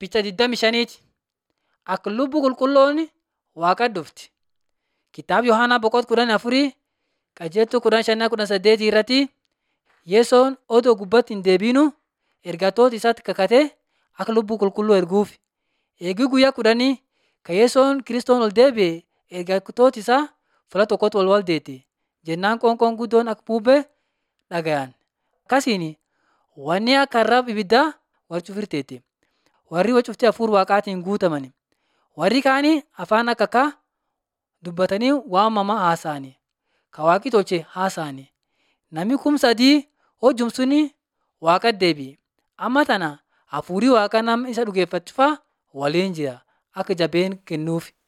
Bicha 25ti. Akka lubbuu qulqulloon waaqatti dhufti. Kitaaba Yohaanaa boqonnaa kudhan afurii qajeeltuu kudhan shanii kudhan saddeetii irratti Yesoon odoo gubbatti hin deebiinu ergatoota isaatti kakatee akka lubbuu qulqulluu erguuf. Eegii guyyaa kudhanii kan Yesoon Kiristoon ol deebi'e ergatoota isaa fuula tokkotti wal waldeete. Jennaan qoonqoon guddoon akka bubbee dhagayan. Akkasiin wanni akka arraba ibiddaa wal cufirteetti. Warri wal cuftee hafuura waaqaatiin guutaman. Warri kaanii afaan akka akka dubbatanii waamamaa haasa'ani. Kan waaqi tolche haasa'ani. Namni kum sadii hojjum suni waaqatti deebi'e. Amma tana hafuurri waaqaa nama isa dhugeeffachuufaa waliin jira akka jabeen kennuuf.